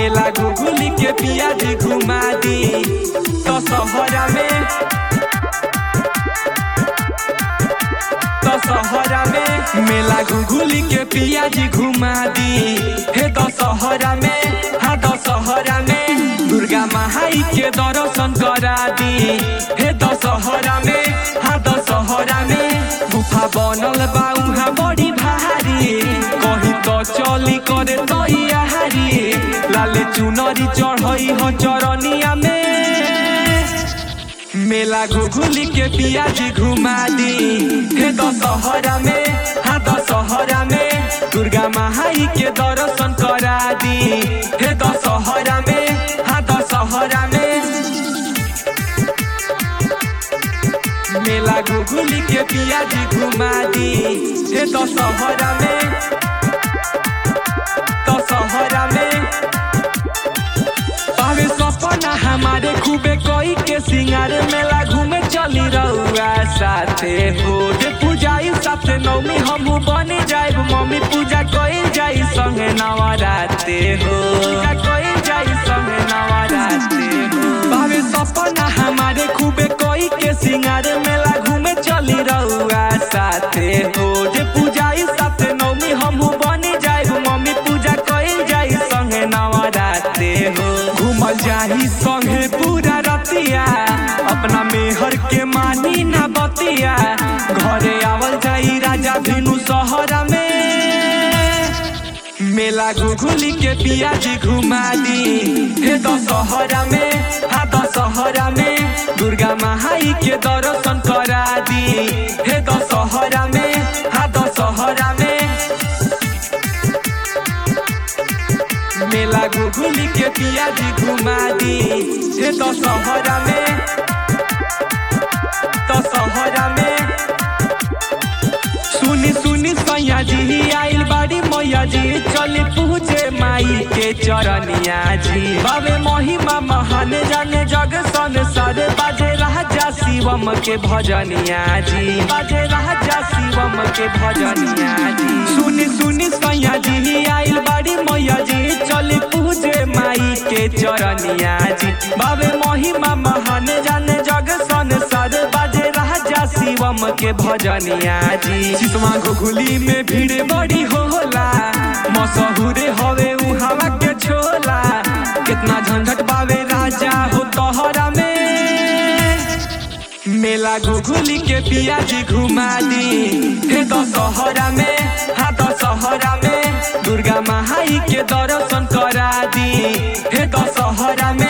मेला घुघुली के पियाज घुमा दी तो सहरा में तो सहरा में मेला घुघुली के पियाज घुमा दी हे दशहरा में हाँ दशहरा में दुर्गा माई के दर्शन करा दी हे दशहरा में हाँ दशहरा में गुफा बनल बा उहाँ बड़ी भारी कहीं तो चली करे तैयारी लाले चुनरी चढ़ई हो चरनिया में मेला घुघुली के पियाज घुमा दी हे दशहरा में हाँ दशहरा में दुर्गा माई के दर्शन करा दी हे दशहरा में हाँ दशहरा में मेला घुघुली के पियाज घुमा दी हे दशहरा में दशहरा में पावे सपना हमारे खूबे कोई के सिंगार मेला घूमे चली रहुआ साथे हो जे पूजाई साथे नौमी हमू बनी जाइब मम्मी पूजा कोई जाई संगे नवराते हो पूजा कोई जाई संगे नवराते हो पावे सपना हमारे खूबे कोई के सिंगार मेला घूमे चली रहुआ साथे हो जे पूजाई साथे नौमी हमू बनी जाइब मम्मी पूजा कोई जाई संगे नवराते हो घूमल जाही संगे पूरा रतिया अपना मेहर के मानी ना बतिया घरे आवल जाई राजा भिनु सहरा में मेला घुघुली के पियाज घुमा दी हे दशहरा में हाँ दशहरा में दुर्गा माई के दर्शन करा दी हे दशहरा में हाँ दशहरा में मेला घुघुली के पियाज घुमा दी हे दशहरा में दशहरा में सुनी सुनी सैया जी आइल बाड़ी मैया जी चली पूछे माई के चरनिया जी बाबे महिमा महान जाने जग संसार बाजे राजा शिवम के भजनिया जी बाजे राजा शिवम के भजनिया जी सुनी सुनी सैया जी आइल बाड़ी मैया जी चली पूछे माई के चरनिया जी बाबे महिमा महान जाने जग संसार बाजे राजा शिवम के भजनिया जी सिसमा घुघुली में भीड़ बड़ी होला मशहूरे हवे उहावा के छोला कितना झंझट बावे राजा हो तोहरा में मेला घुघुली के पियाज घुमा दी हे दशहरा में हाँ दशहरा में दुर्गा माई के दर्शन करा दी हे दशहरा में